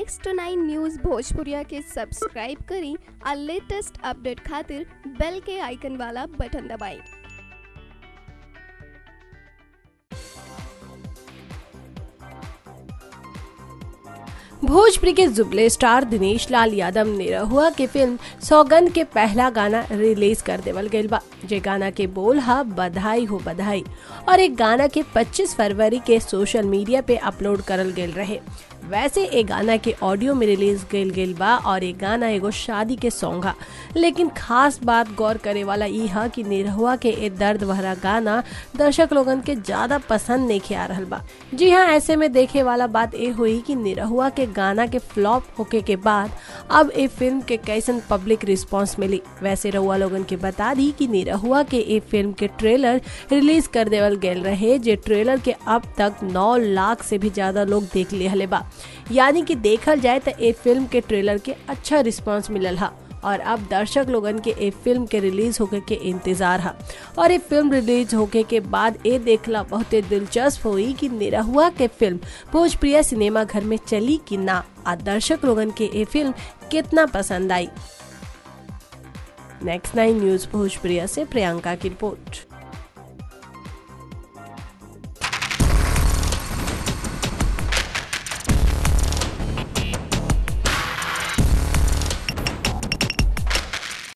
next nine news भोजपुरिया के subscribe करी और लेटेस्ट अपडेट खातिर बेल के आइकन वाला बटन दबाएं भोजपुरी के जुबले स्टार दिनेश लाल यादव निरहुआ के फिल्म सौगंध के पहला गाना रिलीज कर देवल गईल बा जे गाना के बोल हा बधाई हो बधाई और एक गाना के 25 फरवरी के सोशल मीडिया पे अपलोड करल गेल रहे वैसे ए गाना के ऑडियो में रिलीज गईल गेल बा और ये गाना एगो शादी के सॉन्ग हा लेकिन खास बात गौर करे वाला ई हा कि निरहुआ के ए दर्द भरा गाना दर्शक लोगन के ज्यादा पसंद नहीं आ रहल बा जी हाँ ऐसे में देखे वाला बात ए हुई कि निरहुआ के गाना के फ्लॉप होके के बाद अब ए फिल्म के कैसन पब्लिक रिस्पांस मिली वैसे रहुआ लोगन के बता दी कि निरहुआ के ए फिल्म के ट्रेलर रिलीज कर देवल गेल रहे जे ट्रेलर के अब तक 9 लाख से भी ज्यादा लोग देख लिहले बा यानी कि देखल जाए तो ए फिल्म के ट्रेलर के अच्छा रिस्पांस मिलल हा और अब दर्शक लोगन के ए फिल्म के रिलीज होके के इंतजार है और ये फिल्म रिलीज होके के बाद ए देखला बहुत दिलचस्प हुई कि निरहुआ के फिल्म भोजप्रिया सिनेमा घर में चली कि ना आ दर्शक लोगन के ए फिल्म कितना पसंद आई नेक्स्ट नाइन न्यूज भोजप्रिया से प्रियंका की रिपोर्ट